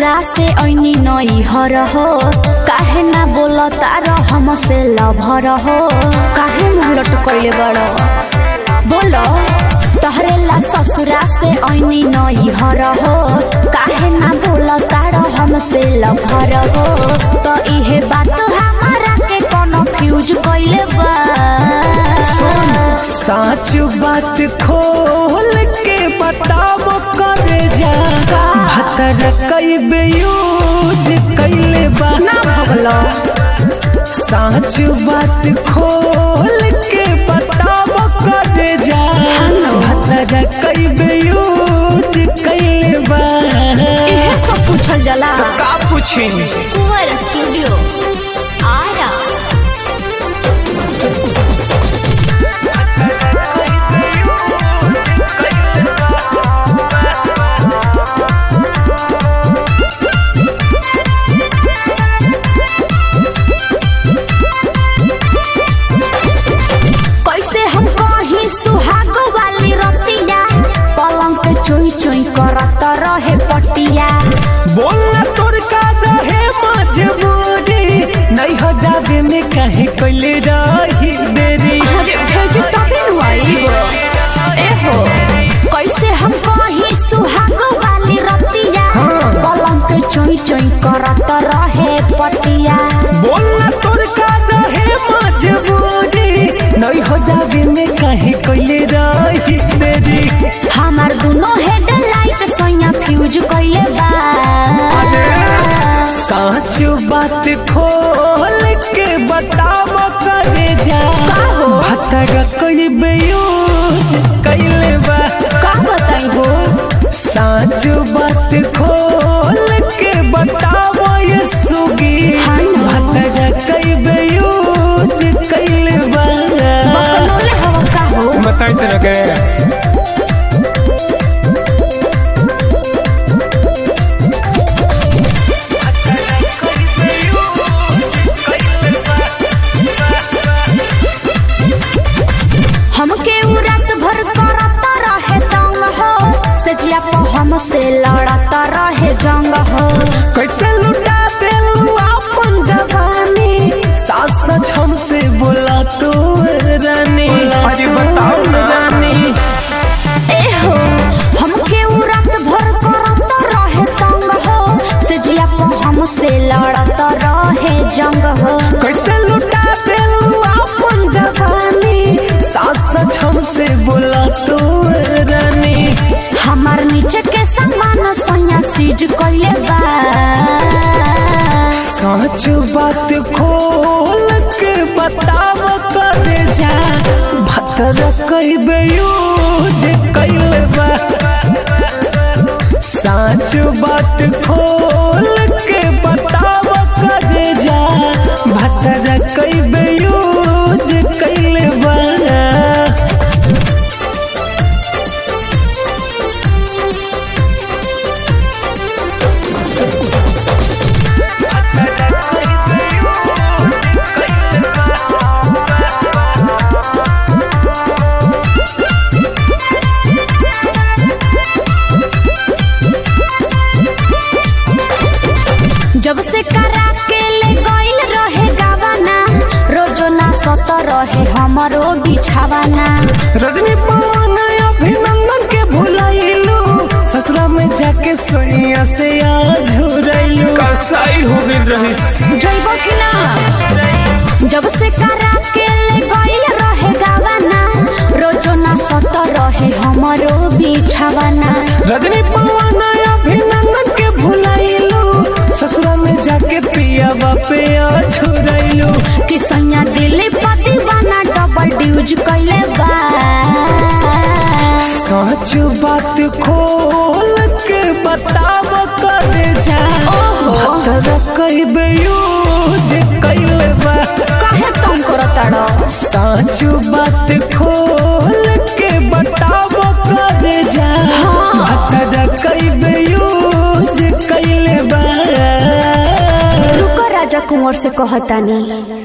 ससुरा से ऐनी नई हर हो काहे ना बोल तार हमसे लभर हो काहे मुँह लटकैले बड़ बोलो तहरे ला ससुरा से ऐनी नई हर हो काहे ना बोल तार हमसे लभर हो तो इहे बात हमारा के कोनो फ्यूज कैले बा साच बात खोल के बताब करे जा भतर कई बेयूज कैले बा ना भगलो साच बात खोल के बताब करे जा भतर कई बेयूज कैले बा इहे सब पूछल जाला का पूछी कुंवर स्टूडियो आरा कैसे हम कहीं सुहाग वाली रतिया पलंग पे चोई चोई करत रहे पटिया बोलना तोर का रहे मजबूरी नहीं हो जावे में कहे कैले रही देरी अरे भेज तभी नु आईब ए हो कैसे हम कहीं सुहाग वाली रतिया पलंग पे चोई चोई करत रहे पटिया बोलना तोर का रहे मजबूरी नहीं हो जावे में कहे कैले रही देरी हमार दोनों हेडलाइट सैया फ्यूज कैले बा साच बात खोल के बताब करे जा हो? भतर कई बेयूज कैले बा का बताई हो साच बात खोल के बताबो ये सुगी हाँ ना। भतर कई बेयूज कैले बा बकलोले हवा का हो बताई तरह के हमके उ रात भर करत रहे तंग हो सजिया पे हमसे लड़त रहे जंग हो कैसे लुटा देलू अपन जवानी सास सच हमसे बोला तो रानी अरे बताओ रानी ए हो हमके उ रात भर करत रहे तंग हो सजिया पे हमसे लड़त रहे जंग हो कैसे लुटा देलू अपन जवानी सास सच हमसे बोला तो रानी हमार नीचे के सामान सैया सीज कैले बा सच बात खोल के बताब करे जा भतर कई बेयूज कैले बा सच बात खोल के बताब करे जा भतर कई बेयूज कैले बा जब से करा के ले गइल रहे गावाना रोजो ना सत रहे हमरो बिछावाना रजनी पवन अभिनंदन के भुलाइलू ससुरा में जाके सोनिया से आज झुरैलू कसाई हो गई रहिस जइब कि ना जब से करा के ले गइल रहे गावाना रोजो ना सत रहे हमरो बिछावाना रजनी पवन अभिनंदन के भुलाइलू ससुरा में जाके पिया बापे आज झुरैलू कि सैया दिल पति बना डबल ड्यूज कैले बा सच बात खोल के बताब करे जा भतर कई बेयूज कैले बा काहे तुम करताड़ो साच बात खोल के बताब करे जा भतर कई बेयूज कैले बा रुको राजा कुंवर से कहतानी